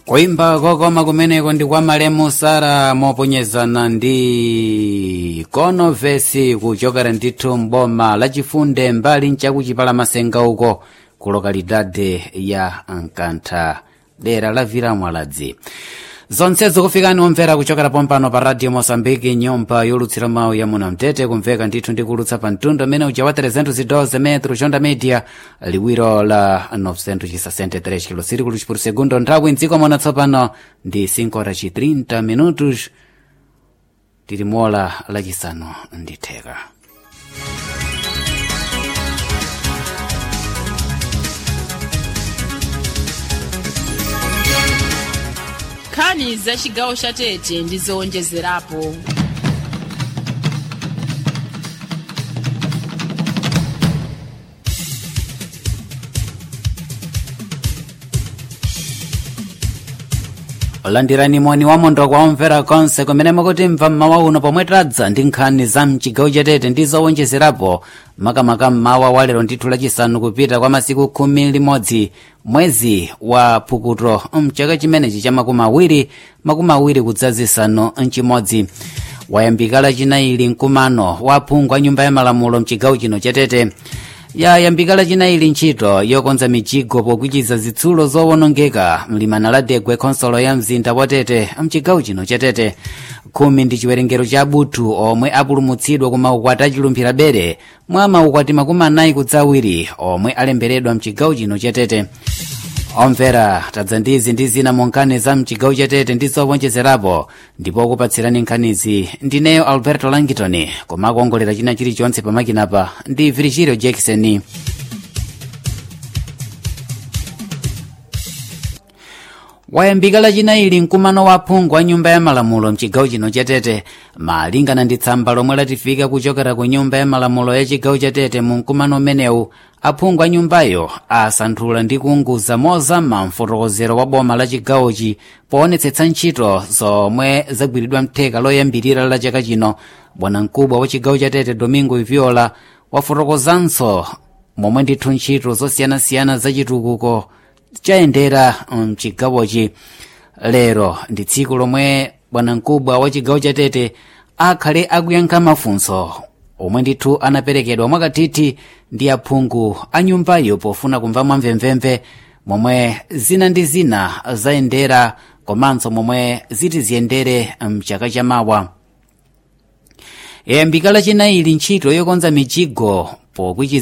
kuimba kokoma kumeneko ndi kwa malemu sara moponyezana ndi konovesi kuchokera ndithu mboma lachifunde mbali nchakuchipala masenga uko ku lokalidade ya nkantha dera la vira mwaladzi zonsezo kufikani omvera kuchokera pompano pa radio mosambiki nyumba yolutsira mawu ya munamtete kumveka ndithu ndikulutsa pa mtundu amene uja wa 312 metro chonda media liwiro la 963 kilosirikulu por segundo nthawi mdziko mona tsopano ndi 5 horas 30 minutos tili mola lachisanu ndi theka nkhani za chigawo cha tete ndi zowonjezerapo landirani moni wamondo kwa omvera konse kumene mukuti mva mmawa uno pomwe tadza ndi nkhani za mchigawo chatete ndi zowonjezerapo makamaka mmawa wa lero ndithu lachisanu kupita kwa masiku khumi limodzi mwezi wa phukuto mchaka chimenechi cha makumi awiri makumi awiri kudzazisanu mchimodzi wayambika lachinayi mkumano wa phungu a nyumba ya malamulo mchigawo chino chatete yayambika lachinayi ntchito yokonza mijigo pokwichiza zitsulo zowonongeka mlimana la degwe khonsolo ya mzinda wa tete mchigawo chino cha tete khumi ndi chiwerengero cha abuthu omwe apulumutsidwa ku maukwati achilumphira bere mwa maukwati makumi anayi kudzawiri omwe alemberedwa mchigawo chino cha tete omvera tadza ndizi ndi zina mu nkhani za mchigawo chatete ndi zowonjezerapo ndipo kupatsirani nkhanizi ndineyo alberto langitoni koma akuongolera china chilichonse pamakinapa ndi virgilio jackson wayambika lachinayi mkumano wa phungu a nyumba ya malamulo mchigawo chino chatete malingana ndi tsamba lomwe latifika kuchokera ku nyumba ya malamulo ya chigawo chatete mu mkumano umenewu aphungu a nyumbayo asanthula ndi kuunguza mozama mfotokozero wa boma la chigawochi poonetsetsa ntchito zomwe zagwiridwa mtheka loyambirira la chaka chino bwanamkubwa wa chigawo chatete domingo iviola wafotokozanso momwe ndithu ntchito zosiyanasiyana zachitukuko chayendera mchigawochi lero ndi tsiku lomwe bwanamkubwa wa chigawo chatete akhale akuyankha mafunso omwe ndithu anaperekedwa mwakathithi ndi aphungu a nyumbayo pofuna kumva mwamvemvemve momwe zina ndi zina zayendera komanso momwe ziti ziyendere mchaka chamawa yayambika lachinayi ntchito yokonza mijigo pokwichiza